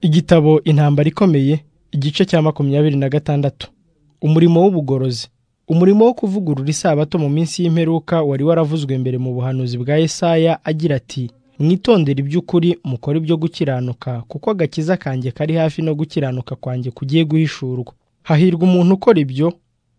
Igitabo Intambara ikomeye, igice cya makumyabiri na gatandatu. Umurimo w'ubugorozi. Umurimo wo kuvugurura isabato mu minsi y'imperuka wari waravuzwe mbere mu buhanuzi bwa Yesaya agira ati, “Mwitondere iby'ukuri mukore ibyo gukiranuka, kuko agakiza kanjye kari hafi no gukiranuka kwanjye kugiye guhishurwa. Hahirwa umuntu ukora ibyo,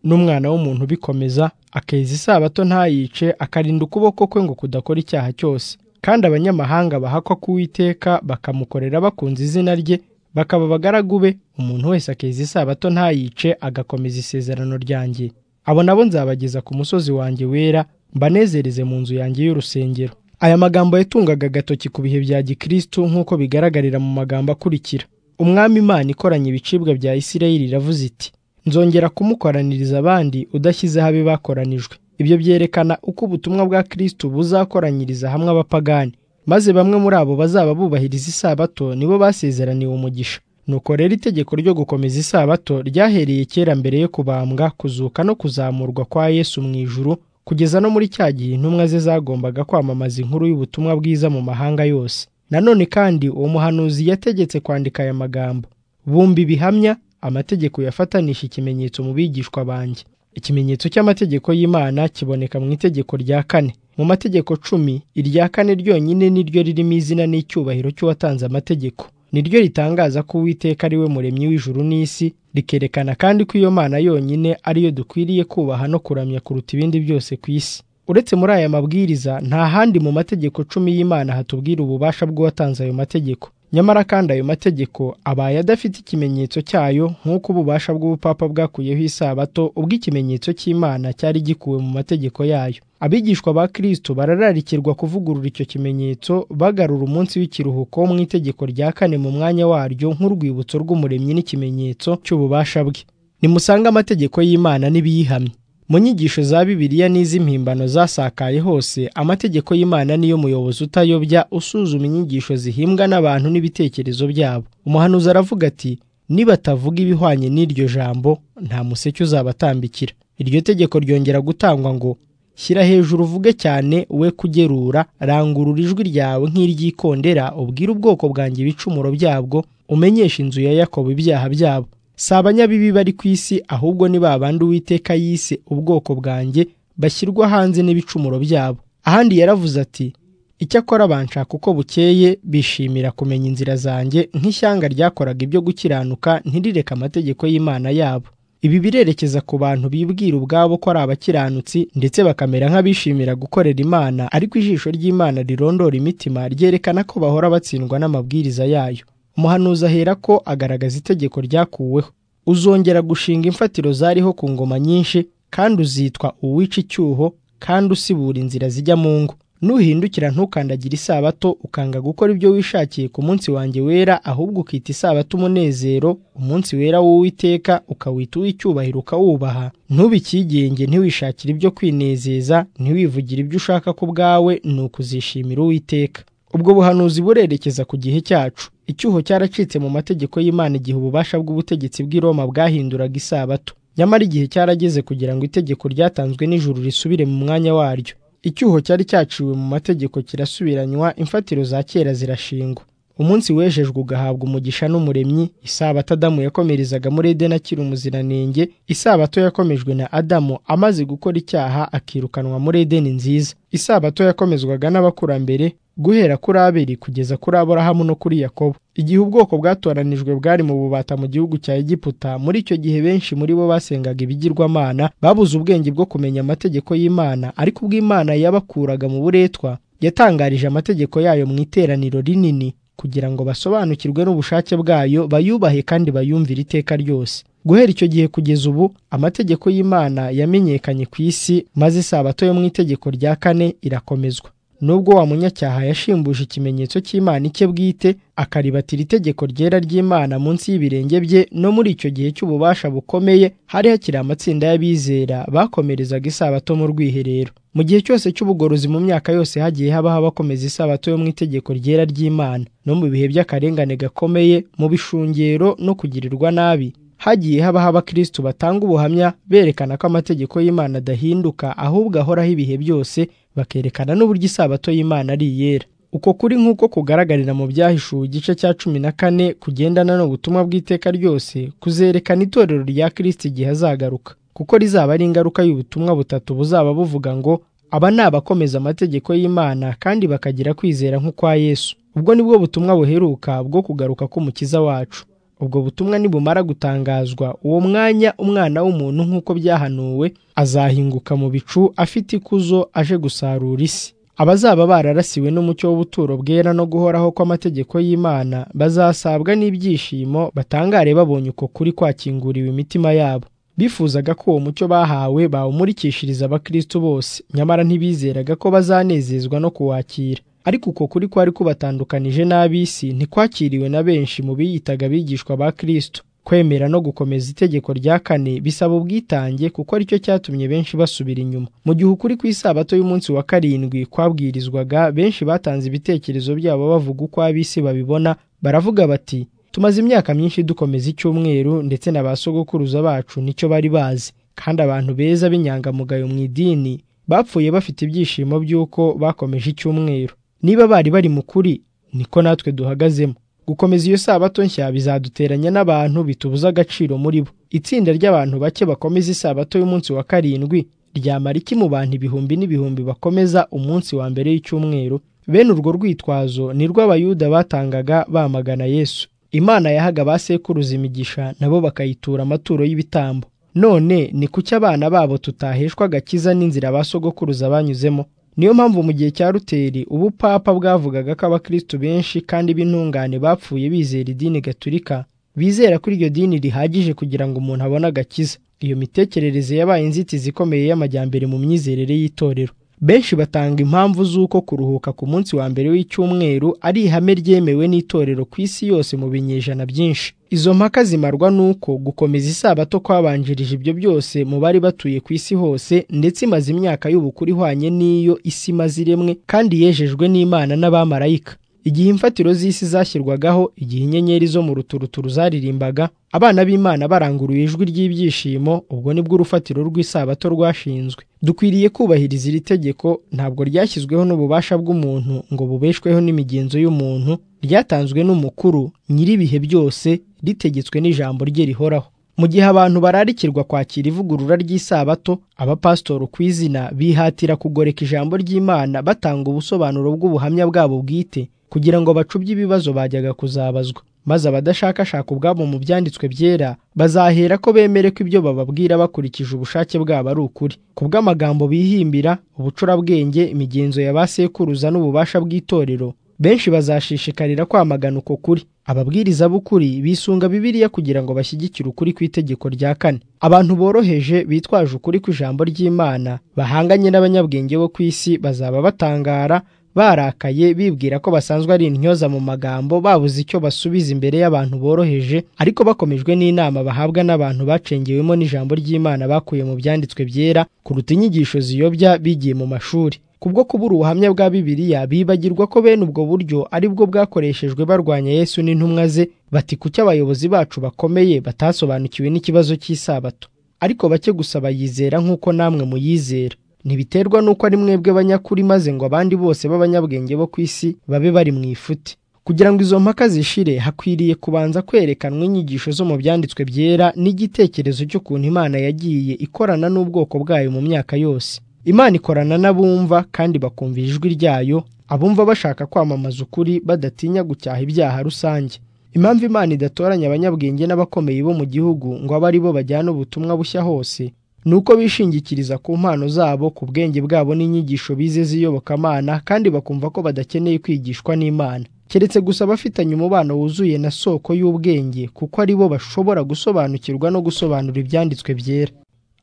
n'umwana w'umuntu ubikomeza, akeza isabato ntayice, akarinda ukuboko kwe ngo kudakora icyaha cyose. Kandi abanyamahanga bahakwa k'Uwiteka bakamukorera bakunze izina rye, bakaba abagaragu be, umuntu wese akeza isabato ntayice, agakomeza isezerano ryanjye. Abo na bo nzabageza ku musozi wanjye wera, mbanezereze mu nzu yanjye y'urusengero.” Aya magambo yatungaga agatoki ku bihe bya Gikristo nk'uko bigaragarira mu magambo akurikira. “Umwami Imana ikoranya ibicibwa bya Isirayeli iravuze iti, nzongera kumukoraniriza abandi udashyizeho abe bakoranijwe.” Ibyo byerekana uko ubutumwa bwa Kristo buzakoranyiriza hamwe abapagani, maze bamwe muri abo bazaba bubahiriza isabato nibo basezeraniwe umugisha. Nuko rero itegeko ryo gukomeza isabato ryahereye kera mbere yo kubambwa, kuzuka no kuzamurwa kwa Yesu mu ijuru, kugeza no muri cya gihe intumwa ze zagombaga kwamamaza inkuru y'ubutumwa bwiza mu mahanga yose. Nanone kandi uwo muhanuzi yategetse kwandika aya magambo, “Bumva ibihamya, amategeko yafatanije ikimenyetso mu bigishwa banjye.” Ikimenyetso cy'amategeko y'Imana kiboneka mu itegeko rya kane. Mu mategeko cumi, irya kane ryonyine ni ryo ririmo izina n'icyubahiro cy'uwatanze amategeko. Ni ryo ritangaza ko Uwiteka ari we muremyi w'ijuru n'isi, rikerekana kandi ko iyo Mana yonyine ari yo dukwiriye kubaha no kuramya kuruta ibindi byose ku isi. Uretse muri aya mabwiriza, nta handi mu mategeko cumi y'Imana hatubwira ububasha bw'uwatanze ayo mategeko. Nyamara kandi ayo mategeko abaye adafite ikimenyetso cyayo nk'uko ububasha bw'ubupapa bwakuyeho isabato ubwo ikimenyetso cy'Imana cyari gikuwe mu mategeko yayo. Abigishwa ba Kristo barararikirwa kuvugurura icyo kimenyetso bagarura umunsi w'ikiruhuko mu itegeko rya kane mu mwanya waryo nk'urwibutso rw'umuremyi n'ikimenyetso cy'ububasha bwe. Nimusange amategeko y'Imana n'ibiyihamya. Mu nyigisho za Bibiliya n'iz'impimbano zasakaye hose, amategeko y'Imana niyo muyobozi utayobya usuzuma inyigisho zihimbwa n'abantu n'ibitekerezo byabo. Umuhanuzi aravuga ati, “Nibatavuga ibihwanye n'iryo jambo, nta museke uzabatambikira.” Iryo tegeko ryongera gutangwa ngo, “Shyira hejuru uvuge cyane, we kugerura, rangurura ijwi ryawe nk'iry'ikondera, ubwire ubwoko bwanjye ibicumuro byabwo, umenyeshe inzu ya Yakobo ibyaha byabo.” si abanyabibi bari ku isi ahubwo ni babandi Uwiteka yise ubwoko bwanjye bashyirwa hanze n'ibicumuro byabo. Ahandi yaravuze ati, “Icyakora banshaka uko bukeye bishimira kumenya inzira zanjye nk'ishyanga ryakoraga ibyo gukiranuka ntirireke amategeko y'Imana yabo.” Ibi birerekeza ku bantu bibwira ubwabo ko ari abakiranutsi ndetse bakamera nk'abishimira gukorera Imana, ariko ijisho ry'Imana rirondora imitima ryerekana ko bahora batsindwa n'amabwiriza yayo. Umuhanuzi ahera ko agaragaza itegeko ryakuweho, “Uzongera gushinga imfatiro zariho ku ngoma nyinshi, kandi uzitwa uwica icyuho, kandi usibura inzira zijya mu ngo. Nuhindukira ntukandagire isabato, ukanga gukora ibyo wishakiye ku munsi wanjye wera, ahubwo ukita isabato umunezero, umunsi wera w'Uwiteka, ukawita uw'icyubahiro ukawubaha. Ntubikigenge, ntiwishakire ibyo kwinezeza, ntiwivugire ibyo ushaka ku bwawe, ni ukuzishimira Uwiteka.” Ubwo buhanuzi burerekeza ku gihe cyacu. Icyuho cyaracitse mu mategeko y'Imana igihe ububasha bw'ubutegetsi bw'i Roma bwahinduraga isabato. Nyamara igihe cyarageze kugira ngo itegeko ryatanzwe n'ijuru risubire mu mwanya waryo. Icyuho cyari cyaciwe mu mategeko kirasubiranywa, imfatiro za kera zirashingwa. Umunsi wejejwe ugahabwa umugisha n'umuremyi, isabato Adamu yakomerezaga muri Edeni akiri umuziranenge, isabato yakomejwe na Adamu amaze gukora icyaha akirukanwa muri Edeni nziza. Isabato yakomezwaga n'abakurambere guhera kuri Abeli kugeza kuri Aburahamu no kuri Yakobo. Igihe ubwoko bwatoranijwe bwari mu bubata mu gihugu cya Egiputa, muri icyo gihe benshi muri bo basengaga ibigirwamana, babuze ubwenge bwo kumenya amategeko y'Imana, ariko ubwo Imana yabakuraga mu buretwa, yatangarije amategeko yayo mu iteraniro rinini kugira ngo basobanukirwe n'ubushake bwayo, bayubahe kandi bayumvire iteka ryose. Guhera icyo gihe kugeza ubu, amategeko y'Imana yamenyekanye ku isi, maze isabato yo mu itegeko rya kane irakomezwa. Nubwo wa munyacyaha yashimbuje ikimenyetso cy'Imana icye bwite, akaribatira itegeko ryera ry'Imana munsi y'ibirenge bye, no muri icyo gihe cy'ububasha bukomeye hari hakiri amatsinda y'abizera bakomerezaga isabato mu rwiherero. Mu gihe cyose cy'ubugorozi mu myaka yose hagiye habaho abakomeza isabato yo mu itegeko ryera ry'Imana, no mu bihe by'akarengane gakomeye, mu bishungero no kugirirwa nabi, hagiye habaho abakristo batanga ubuhamya berekana ko amategeko y'Imana adahinduka ahubwo ahoraho ibihe byose, bakerekana n'uburyo isabato y'Imana ari iyera. uko kuri nk'uko kugaragarira mu byahishuwe igice cya cumi na kane kugendana n'ubutumwa bw'iteka ryose kuzerekana itorero rya kirisiti igihe azagaruka kuko rizaba ari ingaruka y'ubutumwa butatu buzaba buvuga ngo aba ni abakomeza amategeko y'imana kandi bakagira kwizera nk'ukwa yesu ubwo ni bwo butumwa buheruka bwo kugaruka k'umukiza wacu ubwo butumwa nibumara gutangazwa uwo mwanya umwana w'umuntu nk'uko byahanuwe azahinguka mu bicu afite ikuzo aje gusarura isi abazaba bararasiwe n'umucyo w'ubuturo bwera no guhoraho kw'amategeko y'imana bazasabwa n'ibyishimo batangare babonye uko kuri kwakinguriwe imitima yabo bifuzaga ko uwo mucyo bahawe bawumurikishiriza abakristo bose nyamara ntibizeraga ko bazanezezwa no kuwakira ariko uko kuri kwari kubatandukanije n'ab'isi ntikwakiriwe na benshi mu biyitaga abigishwa ba kristo kwemera no gukomeza itegeko rya kane bisaba ubwitange kuko aricyo cyatumye benshi basubira inyuma mu gihe ukuri ku isabato y'umunsi wa karindwi kwabwirizwaga benshi batanze ibitekerezo byabo bavuga uko ab'isi babibona baravuga bati tumaze imyaka myinshi dukomeza icyumweru ndetse na ba sogokuruza bacu nicyo bari bazi kandi abantu beza b'inyangamugayo mu idini bapfuye bafite ibyishimo by'uko bakomeje icyumweru niba bari bari mu kuri niko natwe duhagazemo gukomeza iyo sabato nshya bizaduteranya n'abantu bitubuza agaciro muri bo itsinda ry'abantu bake bakomeza isabato y'umunsi wa karindwi ryamara iki mu bantu ibihumbi n'ibihumbi bakomeza umunsi wa mbere y'icyumweru bene urwo rwitwazo ni rw'abayuda batangaga bamagana yesu imana yahaga ba sekuruza imigisha nabo bakayitura amaturo y'ibitambo none ni kuki abana babo tutaheshwa agakiza n'inzira ba sogokuruza banyuzemo niyo mpamvu mu gihe cya ruteri ubupapa bwavugaga ko abakristo benshi kandi b'intungane bapfuye bizera idini gaturika bizera ko iryo dini rihagije kugira ngo umuntu abone agakiza iyo mitekerereze yabaye inzitizi ikomeye y'amajyambere mu myizerere y'itorero benshi batanga impamvu z'uko kuruhuka ku munsi wa mbere w'icyumweru ari ihame ryemewe n'itorero ku isi yose mu binyejana byinshi izo mpaka zimarwa n'uko gukomeza isabato kwabanjirije ibyo byose mu bari batuye ku isi hose ndetse imaze imyaka y'ubukuru ihwanye n'iyo isi imaze iremwe kandi yejejwe n'imana n'abamarayika igihe imfatiro z'isi zashyirwagaho igihe inyenyeri zo mu ruturuturu zaririmbaga abana b'imana baranguruye ijwi ry'ibyishimo ubwo nibwo urufatiro rw'isabato rwashinzwe dukwiriye kubahiriza iri tegeko ntabwo ryashyizweho n'ububasha bw'umuntu ngo bubeshweho n'imigenzo y'umuntu ryatanzwe n'umukuru nyir'ibihe byose ritegetswe n'ijambo rye rihoraho mu gihe abantu bararikirwa kwakira ivugurura ry'isabato abapasitori ku izina bihatira kugoreka ijambo ry'imana batanga ubusobanuro bw'ubuhamya bwabo bwite kugira ngo bacubye ibibazo bajyaga kuzabazwa maze abadashakashaka ubwabo mu byanditswe byera bazahera ko bemere ko ibyo bababwira bakurikije ubushake bwabo ari ukuri ku bw'amagambo bihimbira ubucurabwenge imigenzo ya ba sekuruza n'ububasha bw'itorero benshi bazashishikarira kwamagana uko kuri ababwiriza b'ukuri bisunga bibiliya kugira ngo bashyigikire ukuri ku itegeko rya kane abantu boroheje bitwaje ukuri kw'ijambo ry'imana bahanganye n'abanyabwenge bo ku isi bazaba batangara barakaye bibwira ko basanzwe ari intyoza mu magambo babuze icyo basubiza imbere y'abantu boroheje ariko bakomejwe n'inama bahabwa n'abantu bacengewemo n'ijambo ry'imana bakuye mu byanditswe byera kuruta inyigisho ziyobya bigiye mu mashuri kubwo kubura ubuhamya bwa bibiliya bibagirwa ko bene ubwo buryo ari bwo bwakoreshejwe barwanya yesu n'intumwa ze bati kuki abayobozi bacu bakomeye batasobanukiwe n'ikibazo cy'isabato ariko bake gusa bayizera nk'uko namwe muyizera ntibiterwa n'uko ari mwebwe banyakuri maze ngo abandi bose b'abanyabwenge bo ku isi babe bari mu ifuti kugira ngo izo mpaka zishire hakwiriye kubanza kwerekanwa inyigisho zo mu byanditswe byera n'igitekerezo cy'ukuntu imana yagiye ikorana n'ubwoko bwayo mu myaka yose imana ikorana n'abumva kandi bakumvira ijwi ryayo abumva bashaka kwamamaza ukuri badatinya gucyaha ibyaha rusange impamvu imana idatoranya abanyabwenge n'abakomeye bo mu gihugu ngo abe ari bo bajyana ubutumwa bushya hose ni uko bishingikiriza ku mpano zabo ku bwenge bwabo n'inyigisho bize z'iyobokamana kandi bakumva ko badakeneye kwigishwa n'imana keretse gusa bafitanye umubano wuzuye na soko y'ubwenge kuko ari bo bashobora gusobanukirwa no gusobanura ibyanditswe byera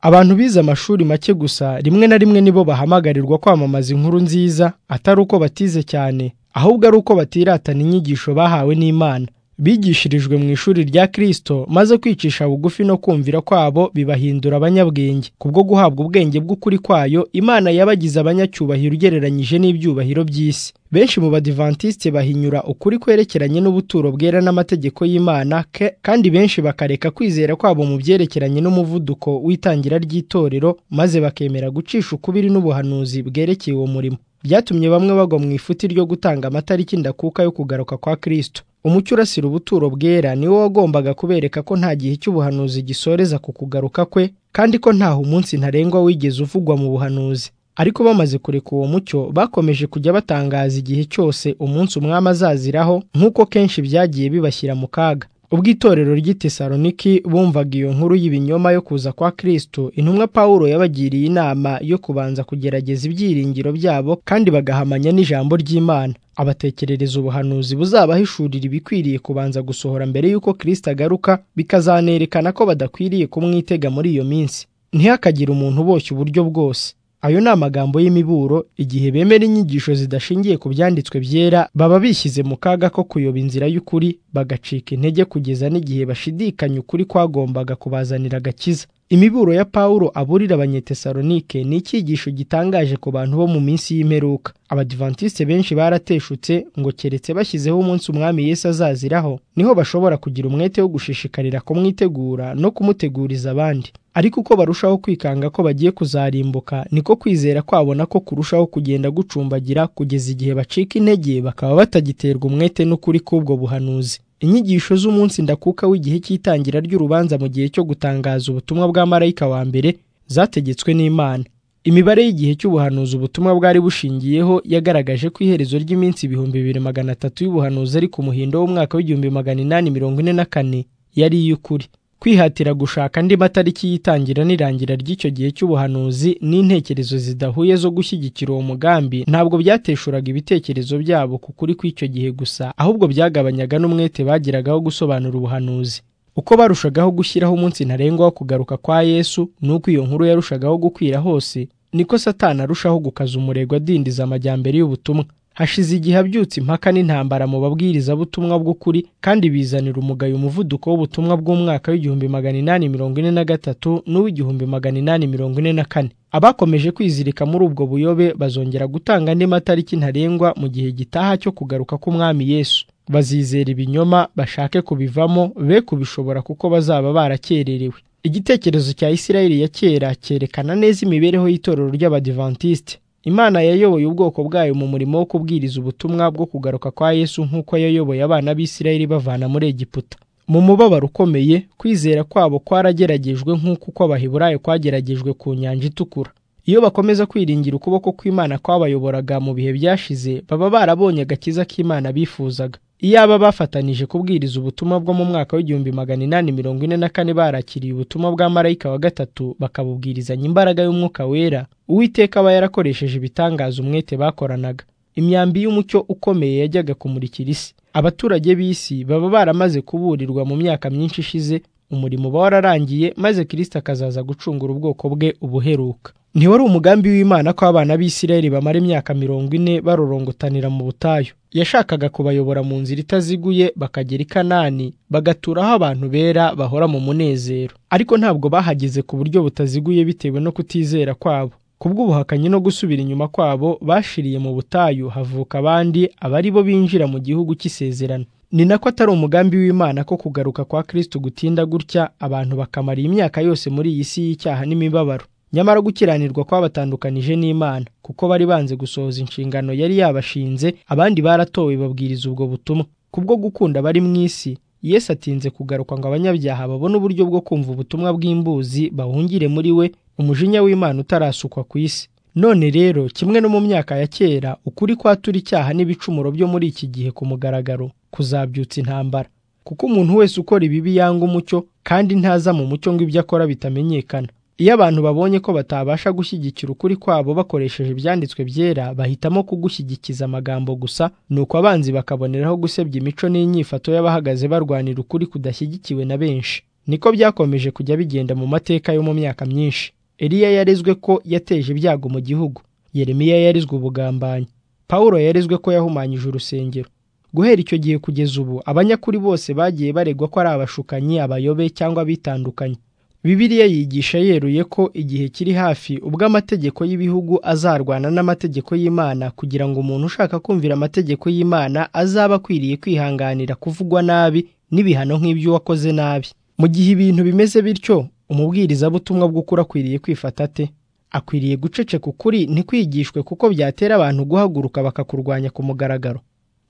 abantu bize amashuri make gusa rimwe na rimwe nibo bahamagarirwa kwamamaza inkuru nziza atari uko batize cyane ahubwo ari uko batiratana inyigisho bahawe n'imana bigishirijwe mu ishuri rya kirisito maze kwicisha bugufi no kumvira kwabo bibahindura abanyabwenge kubwo guhabwa ubwenge bw'ukuri kwayo imana yabagize abanyacyubahiro ugereranyije n'ibyubahiro by'isi benshi mu badivantisite bahinyura ukuri kwerekeranye n'ubuturo bwera n'amategeko y'imana kandi benshi bakareka kwizera kwabo mu byerekeranye n'umuvuduko w'itangira ry'itorero maze bakemera gucisha ukubiri n'ubuhanuzi bwerekeye uwo murimo byatumye bamwe bagwa mu ifuti ryo gutanga amatariki ndakuka yo kugaruka kwa kristo umucyo urasira ubuturo bwera niwo wagombaga kubereka ko nta gihe cy'ubuhanuzi gisoreza ku kugaruka kwe kandi ko ntaho umunsi ntarengwa wigeze uvugwa mu buhanuzi ariko bamaze kureka uwo mucyo bakomeje kujya batangaza igihe cyose umunsi umwami azaziraho nk'uko kenshi byagiye bibashyira mu kaga ubwo itorero ry'i tesaloniki bumvaga iyo nkuru y'ibinyoma yo kuza kwa kristo intumwa pawulo yabagiriye inama yo kubanza kugerageza ibyiringiro byabo kandi bagahamanya n'ijambo ry'imana abatekerereza ubuhanuzi buzabahishurira ibikwiriye kubanza gusohora mbere y'uko kristo agaruka bikazanerekana ko badakwiriye kumwitega muri iyo minsi ntihakagire umuntu uboshye uburyo bwose ayo ni amagambo y'imiburo igihe bemera inyigisho zidashingiye ku byanditswe byera baba bishyize mu kaga ko kuyoba inzira y'ukuri bagacika intege kugeza n'igihe bashidikanya ukuri kwagombaga kubazanira agakiza imiburo ya pawulo aburira abanyetesalonike ni icyigisho gitangaje ku bantu bo mu minsi y'imperuka abadivantisite benshi barateshutse ngo keretse bashyizeho umunsi umwami Yesu azaziraho niho bashobora kugira umwete wo gushishikarira kumwitegura no kumuteguriza abandi ariko uko barushaho kwikanga ko bagiye kuzarimbuka niko kwizera kwabona ko kurushaho kugenda gucumbagira kugeza igihe bacika intege bakaba batagiterwa umwete n'ukuri k'ubwo buhanuzi inyigisho z'umunsi ndakuka w'igihe cy'itangira ry'urubanza mu gihe cyo gutangaza ubutumwa bwa marayika wa mbere zategetswe n'imana imibare y'igihe cy'ubuhanuzi ubutumwa bwari bushingiyeho yagaragaje ko iherezo ry'iminsi ibihumbi bibiri magana atatu y'ubuhanuzi ari ku muhindo w'umwaka w'igihumbi magana inani mirongo ine na kane yari iy'ukuri kwihatira gushaka andi matariki y'itangira n'irangira ry'icyo gihe cy'ubuhanuzi n'intekerezo zidahuye zo gushyigikira uwo mugambi ntabwo byateshuraga ibitekerezo byabo ku kuri kw'icyo gihe gusa ahubwo byagabanyaga n'umwete bagiragaho gusobanura ubuhanuzi uko barushagaho gushyiraho umunsi ntarengwa wo kugaruka kwa yesu n'uko iyo nkuru yarushagaho gukwira hose niko satani arushaho gukaza umurego adindiza amajyambere y'ubutumwa hashize igihe abyutse impaka n'intambara mu babwirizabutumwa bw'ukuri kandi bizanira umugayo umuvuduko w'ubutumwa bw'umwaka w'igihumbi magana inani mirongo ine na gatatu n'uw'igihumbi magana inani mirongo ine na kane abakomeje kwizirika muri ubwo buyobe bazongera gutanga andi matariki ntarengwa mu gihe gitaha cyo kugaruka k'umwami yesu bazizera ibinyoma bashake kubivamo be kubishobora kuko bazaba barakererewe igitekerezo cya isirayeli ya kera cyerekana neza imibereho y'itorero ry'abadivantisite imana yayoboye ubwoko bwayo mu murimo wo kubwiriza ubutumwa bwo kugaruka kwa yesu nk'uko yayoboye abana b'isirayeli bavana muri egiputa mu mubabaro ukomeye kwizera kwabo kwarageragejwe nk'uko uko abaheburayo kwageragejwe ku nyanja itukura iyo bakomeza kwiringira ukuboko kw'imana kwabayoboraga mu bihe byashize baba barabonye agakiza k'imana bifuzaga iyaba bafatanije kubwiriza ubutumwa bwo mu mwaka w'igihumbi magana inani mirongo ine na kane barakiriye ubutumwa bwa marayika wa gatatu bakabubwirizanya imbaraga y'umwuka wera uwiteka aba yarakoresheje ibitangaza umwete bakoranaga imyambi y'umucyo ukomeye yajyaga kumurikira isi abaturage b'isi baba baramaze kuburirwa mu myaka myinshi ishize umurimo uba wararangiye maze kirisita akazaza gucungura ubwoko bwe ubuheruka ntiwari umugambi w'imana ko abana b'isirayeli bamara imyaka mirongo ine barorongotanira mu butayu yashakaga kubayobora mu nzira itaziguye bakagera i kanani bagaturaho abantu bera bahora mu munezero ariko ntabwo bahageze ku buryo butaziguye bitewe no kutizera kwabo kubw'ubuhakanyi no gusubira inyuma kwabo bashiriye mu butayu havuka abandi abari bo binjira mu gihugu cy'isezerano ni nako atari umugambi w'imana ko kugaruka kwa kristo gutinda gutya abantu bakamara imyaka yose muri iyi si y'icyaha n'imibabaro nyamara gukiranirwa kwabatandukanije n'imana kuko bari banze gusohoza inshingano yari yabashinze abandi baratowe babwiriza ubwo butumwa kubwo gukunda bari mu isi yesu atinze kugaruka ngo abanyabyaha babone uburyo bwo kumva ubutumwa bw'imbuzi bahungire muri we umujinya w'imana utarasukwa ku isi none rero kimwe no mu myaka ya kera ukuri kwatura icyaha n'ibicumuro byo muri iki gihe ku mugaragaro kuzabyutsa intambara kuko umuntu wese ukora ibibi yanga umucyo kandi ntaza mu mucyo ngo ibyo akora bitamenyekana iyo abantu babonye ko batabasha gushyigikira ukuri kwabo bakoresheje ibyanditswe byera bahitamo kugushyigikiza amagambo gusa nuko abanzi bakaboneraho gusebya imico n'inyifato y'abahagaze barwanira ukuri kudashyigikiwe na benshi niko byakomeje kujya bigenda mu mateka yo mu myaka myinshi Eliya yarezwe ko yateje ibyago mu gihugu Yeremiya yarezwe ubugambanyi Pawulo yarezwe ko yahumanyije urusengero guhera icyo gihe kugeza ubu abanyakuri bose bagiye baregwa ko ari abashukanyi abayobe cyangwa abitandukanye Bibiliya yigisha yeruye ko igihe kiri hafi ubwo amategeko y'ibihugu azarwana n'amategeko y'Imana kugira ngo umuntu ushaka kumvira amategeko y'Imana azaba akwiriye kwihanganira kuvugwa nabi n'ibihano nk'ibyo wakoze nabi mu gihe ibintu bimeze bityo umubwirizabutumwa bw'ukuri akwiriye kwifata ate akwiriye guceceka ukuri ntikwigishwe kuko byatera abantu guhaguruka bakakurwanya ku mugaragaro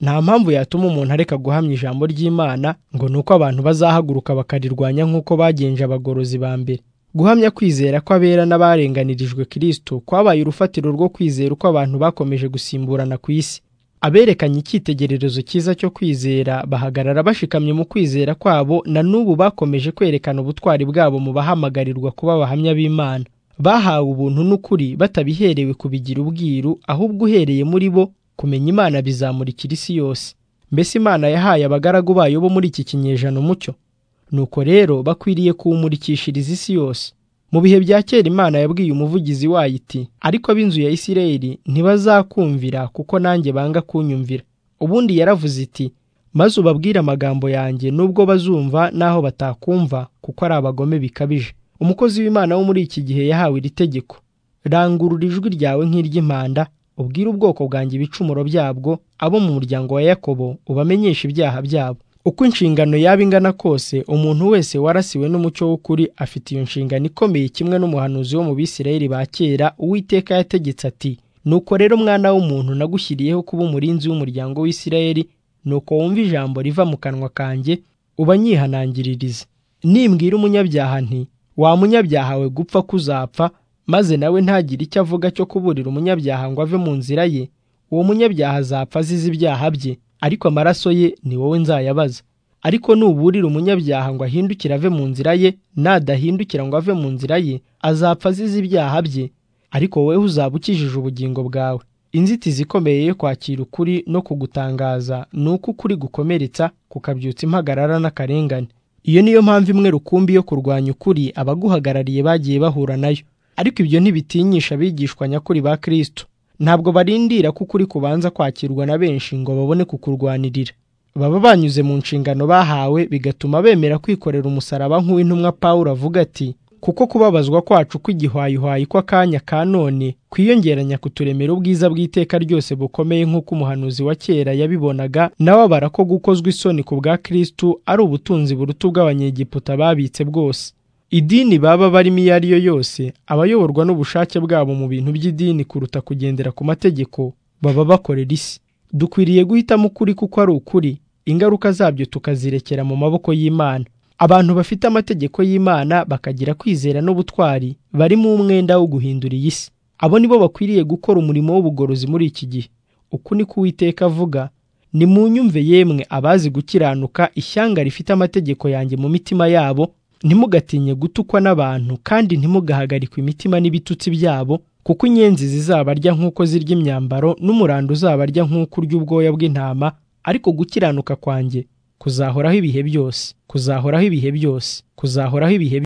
nta mpamvu yatuma umuntu areka guhamya ijambo ry'imana ngo ni uko abantu bazahaguruka bakarirwanya nk'uko bagenje abagorozi ba mbere guhamya kwizera kw'abera n'abarenganirijwe kirisito kwabaye urufatiro rwo kwizera uko abantu bakomeje gusimburana ku isi aberekanye icyitegererezo cyiza cyo kwizera bahagarara bashikamye mu kwizera kwabo na n'ubu bakomeje kwerekana ubutwari bwabo mu bahamagarirwa kuba abahamya b'imana bahawe ubuntu n'ukuri batabiherewe kubigira ubwiru ahubwo uhereye muri bo kumenya imana bizamurikira isi yose mbese imana yahaye abagaragu bayo bo muri iki kinyejana umucyo nuko rero bakwiriye kuwumurikishiriza isi yose mu bihe bya kera imana yabwiye umuvugizi wayo iti ariko ab'inzu ya isirayeli ntibazakumvira kuko nanjye banga kunyumvira ubundi yaravuze iti maze ubabwire amagambo yanjye nubwo bazumva n'aho batakumva kuko ari abagome bikabije umukozi w'imana wo muri iki gihe yahawe iri tegeko rangurura ijwi ryawe nk'iry'impanda ubwire ubwoko bwanjye ibicumuro byabwo abo mu muryango wa yakobo ubamenyeshe ibyaha byabo uko inshingano yaba ingana kose umuntu wese warasiwe n'umucyo w'ukuri afite iyo nshingano ikomeye kimwe n'umuhanuzi wo mu bisirayeli ba kera uwiteka yategetse ati nuko rero mwana w'umuntu nagushyiriyeho kuba umurinzi w'umuryango w'isirayeli nuko wumva ijambo riva mu kanwa kanjye ubanyihanangiririze nimbwira umunyabyaha nti wa munyabyaha we gupfa kuzapfa maze nawe ntagire icyo avuga cyo kuburira umunyabyaha ngo ave mu nzira ye uwo munyabyaha azapfa azize ibyaha bye ariko amaraso ye ni wowe nzayabaza ariko nuburira umunyabyaha ngo ahindukire ave mu nzira ye nadahindukira ngo ave mu nzira ye azapfa azize ibyaha bye ariko wowe uzaba ukijije ubugingo bwawe inzitizi ikomeye yo kwakira ukuri no kugutangaza ni uko ukuri gukomeretsa kukabyutsa impagarara n'akarengane iyo niyo mpamvu imwe rukumbi yo kurwanya ukuri abaguhagarariye bagiye bahura nayo ariko ibyo ntibitinyisha abigishwa nyakuri ba kirisito ntabwo barindira ko ukuri kubanza kwakirwa na benshi ngo babone kukurwanirira baba banyuze mu nshingano bahawe bigatuma bemera kwikorera umusaraba nk'uw'intumwa paul avuga ati kuko kubabazwa kwacu kw'igihwayihwayi kw'akanya ka none kwiyongeranya kuturemera ubwiza bw'iteka ryose bukomeye nk'uko umuhanuzi wa kera yabibonaga n'ababara ko gukozwa isoni ku bwa kirisitu ari ubutunzi buruta ubw'abanyegiputa babitse bwose idini baba barimo iyo ari yo yose abayoborwa n'ubushake bwabo mu bintu by'idini kuruta kugendera ku mategeko baba bakorera isi dukwiriye guhitamo ukuri kuko ari ukuri ingaruka zabyo tukazirekera mu maboko y'imana abantu bafite amategeko y'imana bakagira kwizera n'ubutwari barimo umwenda wo guhindura iyi si abo nibo bakwiriye gukora umurimo w'ubugorozi muri iki gihe uku ni ko uwiteka avuga ni mu nyumve yemwe abazi gukiranuka ishyanga rifite amategeko yanjye mu mitima yabo ntimugatinye gutukwa n'abantu kandi ntimugahagarikwe imitima n'ibitutsi byabo kuko inyenzi zizabarya nk'uko zirya imyambaro n'umurando uzabarya nk'uko urya ubwoya bw'intama ariko gukiranuka kwanjye kuzahoraho ibihe byose kuzahoraho ibihe byose kuzahoraho ibihe